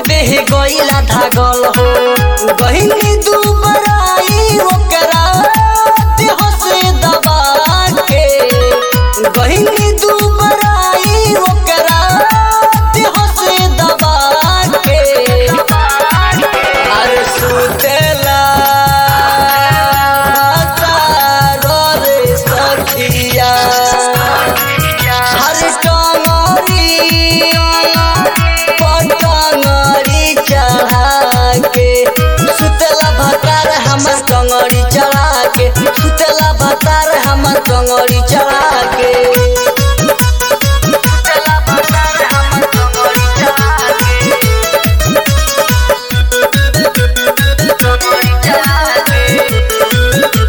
देह गईला धागल हो गहिनी दुबराई ओकरा देह से दबा के गहिनी दुबराई ओकरा देह से दबा के अरे सुतेला तारो रे सखिया हर टंगरी पटंगरी चढ़ा के सुतला भतार हमर टंगरी चढ़ा के सुतला भतार हमर टंगरी चढ़ा के सुतला भतार हमर टंगरी चढ़ा के टंगरी चढ़ा के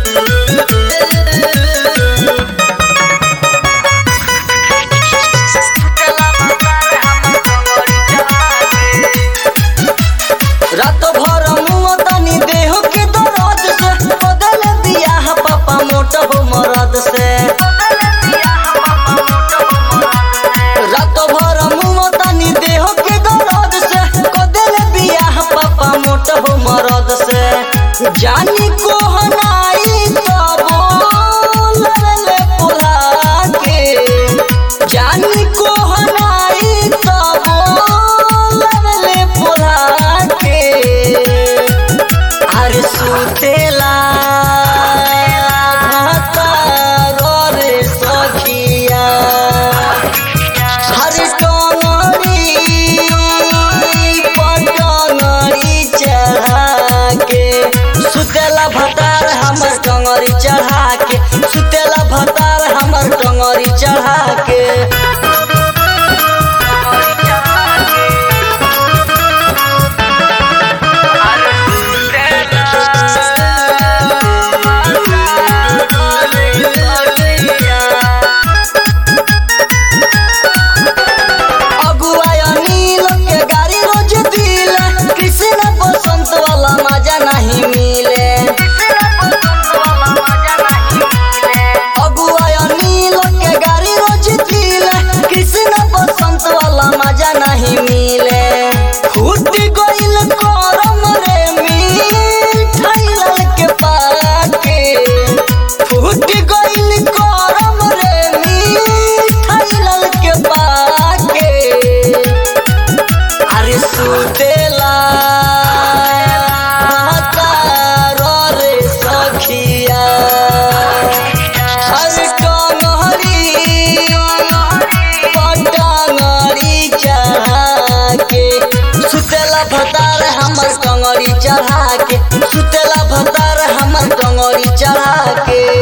रात भर मुँह तनी देह के दर्द से बदल दिया है पापा मोट हो मरद से रात भर मुँह तनी देह के दर्द से बदल दिया है पापा मोट हो मरद से जानी को हनाई तबो लड़ले पुला के जानी को हनाई तबो लड़ले पुला के अरे सुतेला भतारो रे सखिया हर टंगरी पटंगरी चढ़ा के सुतेला भतार हमर टंगरी चढ़ा के सुतेला भतार हमर टंगरी चढ़ा के अगुआ अनिल के गाड़ी रोज दिल कृष्ण बसंत वाला मजा नहीं मिले अगुआ अनिल के गाड़ी रोज दिल कृष्ण बसंत वाला मजा नहीं मिले फूट गइल करम रे मिठाई के पाके फूट गइल करम रे मिठाई के पाके अरे सुतेला तारो रे सखिया अरे टंगरी पटंगरी चढ़ा के सुतेला भतार हमर टंगरी चढ़ा के सुतेला भतार हमर टंगरी चढ़ा के